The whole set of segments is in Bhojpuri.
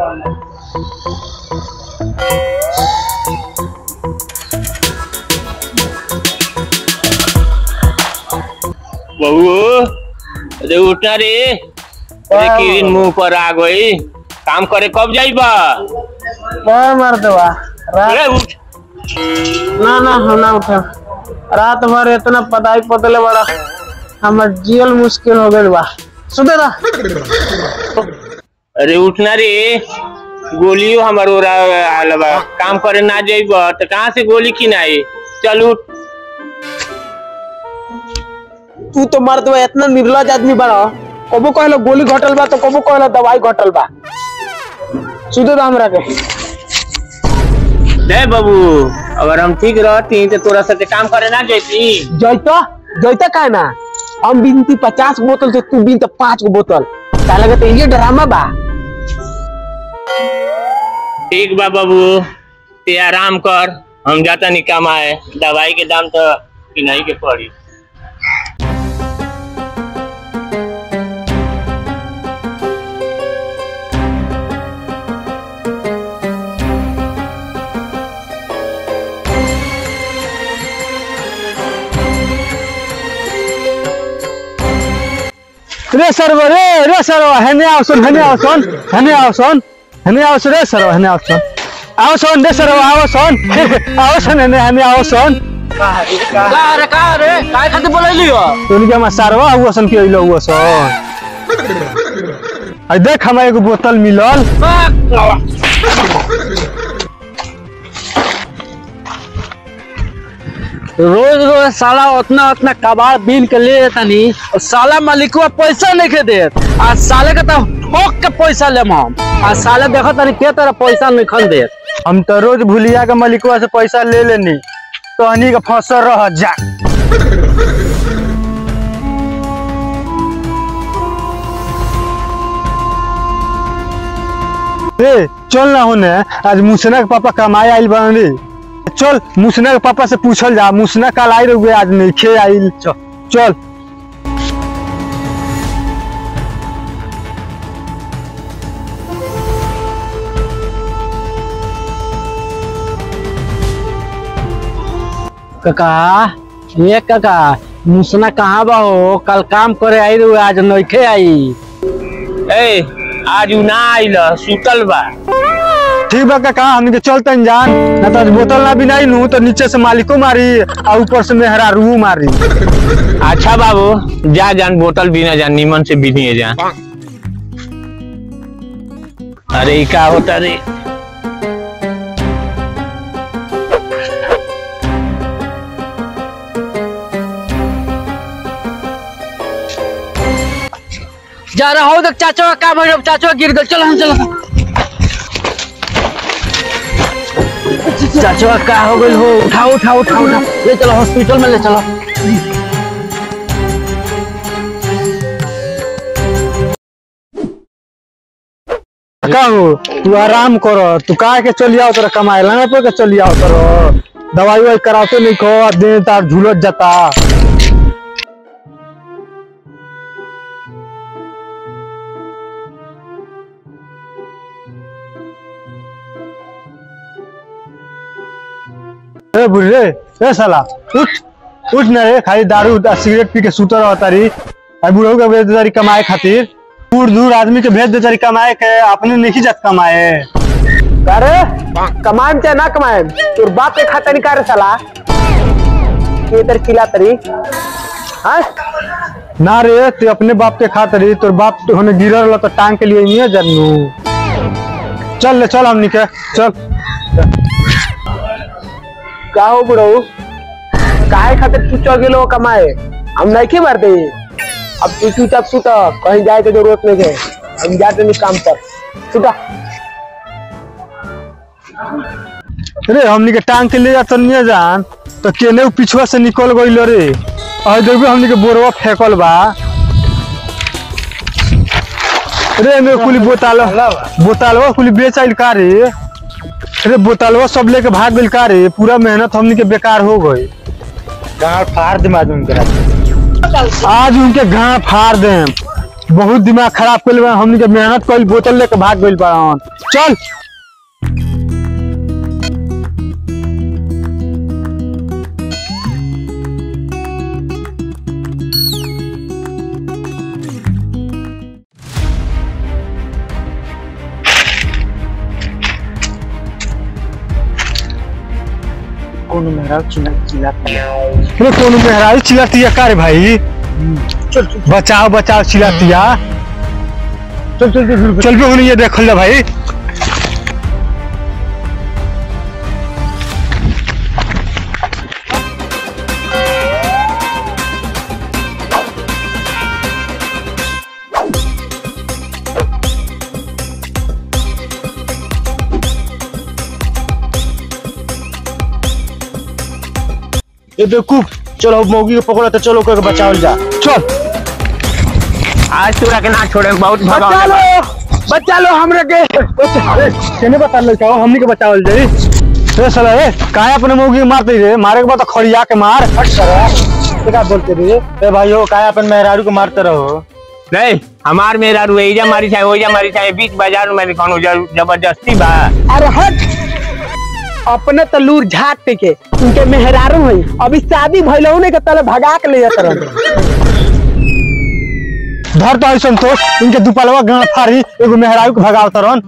बहू अरे उठना रे अरे किरण मुंह पर आ गई काम करे कब जाइबा कौन मार देवा रात अरे उठ ना ना हम ना उठा रात भर इतना पदाई पतले बड़ा हमर जियल मुश्किल हो गइल बा सुते ना अरे उठना रे गोलियो हमार ओरा आल बा काम करे ना जाइबा तो कहाँ से गोली किनाई चल उठ तू तो मर्द बा इतना निर्लज आदमी बड़ा कबो कहलो गोली घटल बा तो कबो कहलो दवाई घटल बा सुते तो हमरा के दे बाबू अगर हम ठीक रहती तो तोरा साथे काम करे ना जाती जैता जैता काहे ना हम बिनती पचास गो बोतल तो तू बिन तो पांच गो बोतल का लगे तो ये ड्रामा बा ठीक बा बाबू ते आराम कर हम जाता नहीं कमाए दवाई के दाम तो किनाई के पड़ी रे सर्व रे रे सर्व हेने आओ सुन हेने आओ सुन हेने आओ सुन हेने आओ सुन रे सर्व हेने आओ सुन आओ सुन रे सर्व आओ सुन आओ सुन हेने हेने आओ सुन का रे का रे काय खातिर बोलैली हो उनके हम सारवा हुआ सन के अइलो हुआ सन आई देख हमरा एगो बोतल मिलल रोज रोज साला उतना उतना कबाड़ बीन के ले तनी और साला मालिकवा पैसा नहीं के देत आ साले के तो ठोक के पैसा ले हम आ साले देखो तनी के तरह पैसा नहीं खन देत हम तो रोज भुलिया के मलिकवा से पैसा ले लेनी तो हनी के फंसल रह जा ए चल ना होने आज मुसना के पापा कमाए आइल बन रे चल मुसना के पापा से पूछल जा मुसना कल आई रहुए आज नहीं खे आइल चल चल काका ये काका मुसना कहाँ बा हो कल काम करे आई रहे आज नइखे आई ए आज उ ना आइल सुतल बा ठीक बा काका हमनी के चलतन जान ना तो आज बोतल ना भी नहीं नू तो नीचे से मालिको मारी और ऊपर से मेहरा रू मारी अच्छा बाबू जा जान बोतल बिना जान नीमन से बिनिए जान अरे ई का होता रे जा रहा हो देख चाचा का काम है चाचा गिर गल चल हम चल चाचा का हो गइल हो उठाओ उठाओ उठाओ उठाओ ले चलो हॉस्पिटल में ले चलो का हो तू आराम करो तू काहे के चली आओ तोरा कमाए लाना पे के चली आओ तोरा दवाई वाई कराते नहीं खो दे तार झूलत जाता ए बुढ़े ए साला उठ उठ ना रे खाली दारू आ सिगरेट पी के सुतर रहता रही आ बुढ़ऊ के भेज देता रही कमाए खातिर दूर दूर आदमी के भेज देता रही कमाए के अपने नहीं जात कमाए अरे कमाएम चाहे ना कमाएम तोर बाप के खाता नहीं करे साला ये इधर चिल्ला तरी हाँ ना रे ते अपने बाप के खातिर रही तोर बाप तो होने गिरल रहा तो टांग के लिए नहीं जानू चल ले चल हमनी के चल का हो बुढ़ऊ काहे खातिर तू चल गेलो कमाए हम नहीं के मार दे अब तू चुपचाप सुता कहीं जाए के जरूरत नहीं है हम जाते नहीं काम पर सुता रे हमनी के टांग के ले जा तो नहीं जान तो केने उ पिछवा से निकल गइल रे और देखबे हमनी के बोरवा फेकल बा रे मेरे कुली बोतल बोतलवा कुली बेच आइल का रे रे बोतलवा सब लेके भाग गइल का रे पूरा मेहनत हमनी के बेकार हो गई गाड़ फाड़ दे आज उनके आज उनके गाड़ फाड़ दे बहुत दिमाग खराब कर हमनी के मेहनत कइल बोतल लेके भाग गइल बाड़न चल कोनो मेरा चिल्ला चिल्ला अरे कोनो मेहरारू चिल्लातिया का रे भाई चल चल बचाओ बचाओ चिल्लातिया चल चल चल चल पे ये देख ले भाई ये बेवकूफ चलो मौगी को पकड़ो तो चलो करके बचाओ जा चल आज तोरा के ना छोड़े बहुत बचा भगा लो बचा लो हमरे के केने बता ले चाहो हमनी के बचावल जाई रे साला रे काहे अपने मौगी के मारते रे मारे के बाद तो खड़िया के मार हट सर क्या बोलते रे ए भाई हो काहे अपन मेहरारू को मारते रहो नहीं हमार मेरा रू एजा मारी चाहे ओजा मारी चाहे बीच बाजार में कौनो ज- जबरदस्ती बा अरे हट अपने तो लूर झाट के उनके मेहरारू है अभी शादी भइलहु ने के तले भगा के ले जात रहो धर तो ऐसन तो इनके दुपलवा गांड फाड़ी एगो मेहरारू के भगाव तरन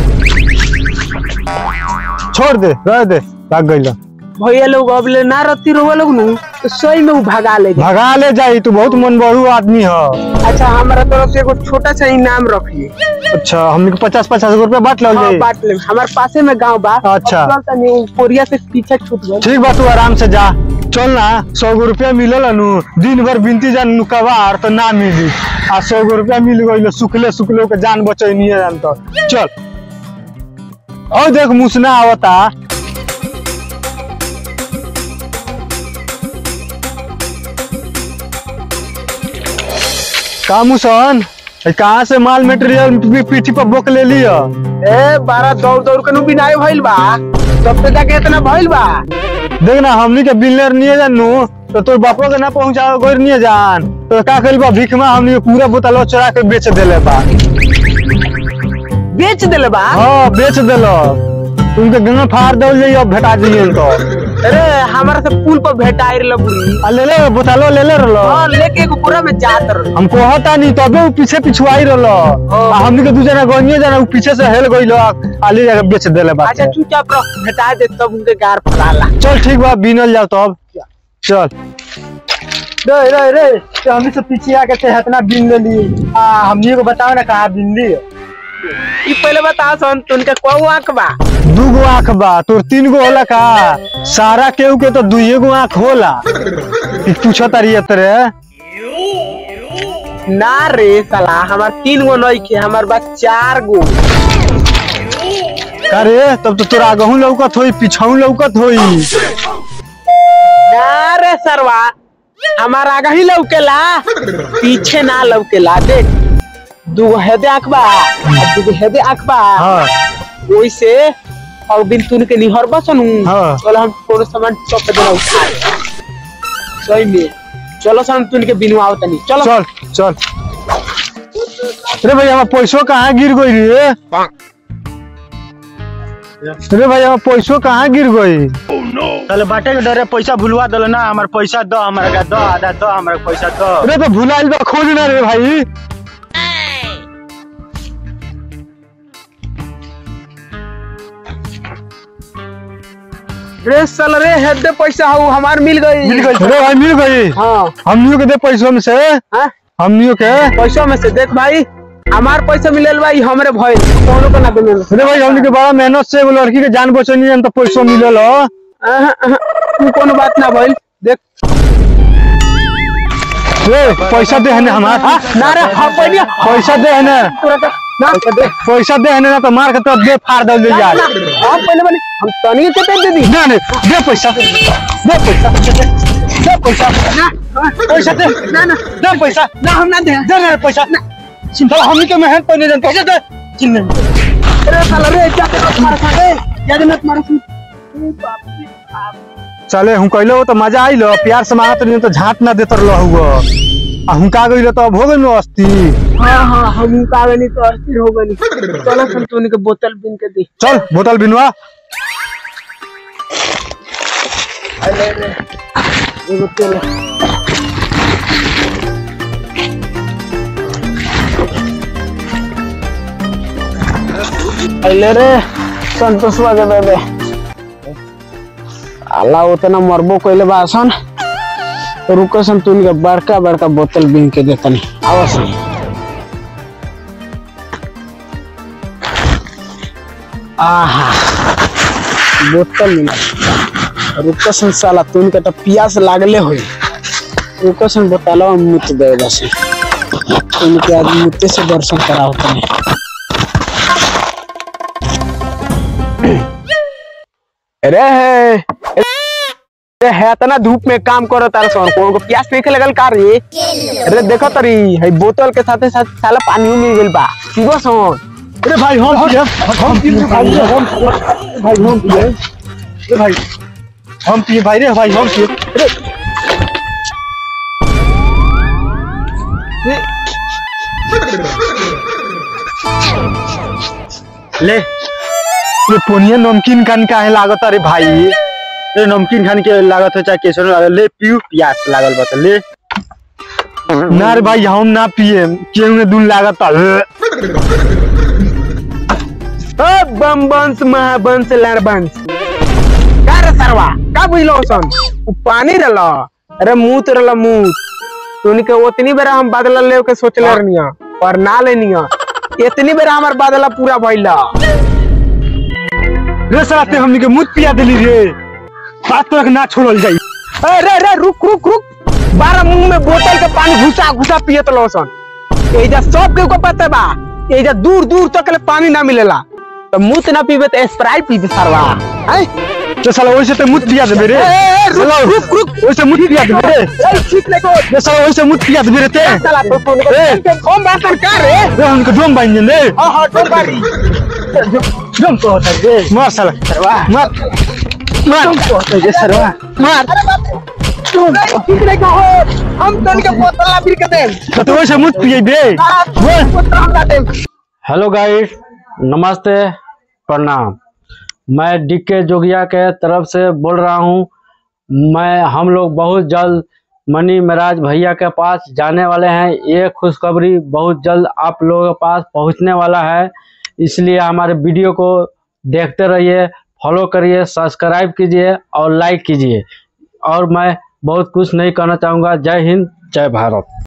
छोड़ दे रह दे भाग गइल भैया लोग अब ले ना रती रोवा लोग नु तो सही में वो भगा ले जाए भगा ले जाई तू बहुत मन बड़ू आदमी ह अच्छा हमारा तरफ से एगो छोटा सा इनाम रखिए अच्छा हमनी के पचास पचास रुपया बांट लल हाँ जाई बांट ले हमारे पासे में गांव बा अच्छा। अब चल तनी उ कोरिया से पीछे छूट गए ठीक बा तू आराम से जा चल ना सौ गो रुपया मिलल नु दिन भर बिनती जान नु कबार तो ना मिली आ सौ गो रुपया मिल गइल सुखले सुखले के जान बचैनी जान तो चल और देख मुसना आवता का मुसन ए, कहाँ से माल मटेरियल पी- पीठी पर बोक ले लिया ए बारह दौड़ दौड़ के नु बिनाई भइल बा तब तो जाके इतना भइल बा देख ना हमनी के बिलर नहीं जानू तो तोर बापो के ना पहुंचा गोर नहीं जान तो का कइल बा भीख में हमनी के पूरा बोतल चोरा के बेच देले बा बेच देले बा हाँ बेच देलो उनके गंगा फाड़ दल जाइए अब भेटा जाइए तो अरे हमारा से पुल पर भेटाई रहल बुरी आ ले ले बोतलो ले ले रहलो हाँ लेके एगो पूरा में जात रहल हम कहता नहीं तबे वो पीछे पिछुआई रहलो आ हमनी के दू जना गनिए जना उ पीछे से हेल गइलो आ ले जाके बेच देले बा अच्छा चुपचाप रह भेटा दे तब उनके गार फलाला चल ठीक बा बीनल जाओ तो अब चल रे रे रे तो हमनी से पीछे आके ते इतना बीन ले ली आ हमनी को बताओ ना कहाँ बीन ली ई पहले बता सन तुनके कौ आंख बा दू गो आँख बा तोर तीन गो होला का सारा केहू के तो दुइये गो आँख होला ई पूछो तारी तरे ना रे साला हमार तीन गो नहीं के हमार बा चार गो अरे तब तो तोरा आगहू लौकत होई पीछाऊ लौकत होई ना रे सरवा हमार आगा ही लौकेला पीछे ना लौकेला देख दूगो हेदे आंख बा और दूगो हेदे आंख बा हाँ ओइसे और दिन तुन के निहर बसनु हाँ। चलो हम कोनो सामान चौक पे देना उठा सही में चलो सन तुन के बिनवाओ तनी चलो चल चल अरे भाई हमार पैसो कहाँ गिर गई रे अरे भाई हमार पैसो कहाँ गिर गई चल बाटे के डरे पैसा भुलवा दलो ना हमार पैसा दो हमारा का दो आधा दो हमारा पैसा दो अरे तो भुलाइल बा खोज ना रे भाई रे सल रे हेदे पैसा हो हमार मिल गई मिल गई अरे भाई मिल गई हाँ हमनियों के दे पैसों में से हाँ हमनियों के पैसा में से देख भाई हमार पैसा मिलल बा ई हमरे भइल कोनो को ना मिलल अरे भाई हमनी के बड़ा मेहनत से एगो लड़की के जान बचनी है तो पैसों मिलल हो अहं, अहं, तू कोनो बात ना भइल देख रे पैसा दे हने हमार हाँ, ना रे हाँ पहले पैसा दे हने पूरा का ना पैसा दे हने ना तो मार के तो दे फाड़ दल दे यार हाँ पहले बने हम तनी के दे दे दी दे ने दे पैसा दे पैसा दे पैसा ना पैसा दे ना ना दे पैसा ना हम ना दे दे ना पैसा चिंता हमनी के मेहनत पर नहीं पैसा दे चिन्ह अरे साला रे क्या कर तुम्हारे साथ है याद मत मारो तू तू बाप रे बाप। चले हम कहलो तो मजा आइलो प्यार से मारत नहीं तो झाट ना देतर रहू आ हुका गइलो तो अब हो गइल अस्ती हाँ हाँ हम का गनी तो अस्थिर हो गनी चलो सन तोनी के बोतल बिन के दी चल बोतल बिनवा अरे रे एगो तेल अले रे संतोषवा के बेबे अल्लाह उतना मरबो कइले बासन रुको सन तुन के बड़का बड़का बोतल बिन के देतनी आवसन आहा बोतल मिला रुको सन साला तुन के तो पियास लागले होई रुको सन बोतलवा में मुत दे बस तुन के आज मुते से दर्शन कराओ तने अरे है अरे है तना धूप में काम करो तार सन को को प्यास देखे लगल का रे अरे देखो तरी है बोतल के साथे साथ साला पानी मिल गेल बा पीबो सन अरे भाई हम पिए हम पिए भाई हम भाई हम पिए अरे भाई हम पिए भाई रे भाई हम पिए अरे ले ये पोनिया नमकीन खान का है लागत अरे भाई ये नमकीन खान के लागत है चाहे केसर लागत ले पियो प्यास लागल बता ले ना रे भाई हम ना पिए केहू में दून लागत है ओ बम बंस महाबंस लड़बंस का रे सरवा का बुझलो सन उ पानी रहला अरे मूत रहला मूत तोनी के ओतनी बेरा हम बादला ले के सोचले रहनिया पर ना लेनिया इतनी बेरा हमर बादला पूरा भइला रे साला ते हमनी के मुत पिया देली रे बात तो ना छोड़ल जाई अरे रे रुक रुक रुक बारह मुंह में बोतल के पानी घुसा घुसा पियत लोसन एजा सब के को पता बा एजा दूर दूर तक ले पानी ना मिलेला तो मुत ना पीबे तो स्प्राइट पीबे सरवा हैं तो साला वैसे ते मुत पिया देबे रे ए, ए, रुक, साला, रुक, रुक। वैसे मुत पिया देबे रे ए, ठीक लेको रे साला वैसे मुत पिया देबे रे ते साला तो फोन ए। के फोन बात कर रे रे हमके ड्रम बाइन दे रे हां हां तो बारी ड्रम को होता रे मार साला सरवा मार मार ड्रम को होता रे सरवा मार ठीक लेको हो हम तन के बोतल ला फिर के दे तो तो वैसे मुत पिए बे बोतल हम ला दे हेलो गाइस नमस्ते प्रणाम मैं डीके जोगिया के तरफ से बोल रहा हूँ मैं हम लोग बहुत जल्द मनी महाराज भैया के पास जाने वाले हैं ये खुशखबरी बहुत जल्द आप लोगों के पास पहुंचने वाला है इसलिए हमारे वीडियो को देखते रहिए फॉलो करिए सब्सक्राइब कीजिए और लाइक कीजिए और मैं बहुत कुछ नहीं कहना चाहूँगा जय हिंद जय भारत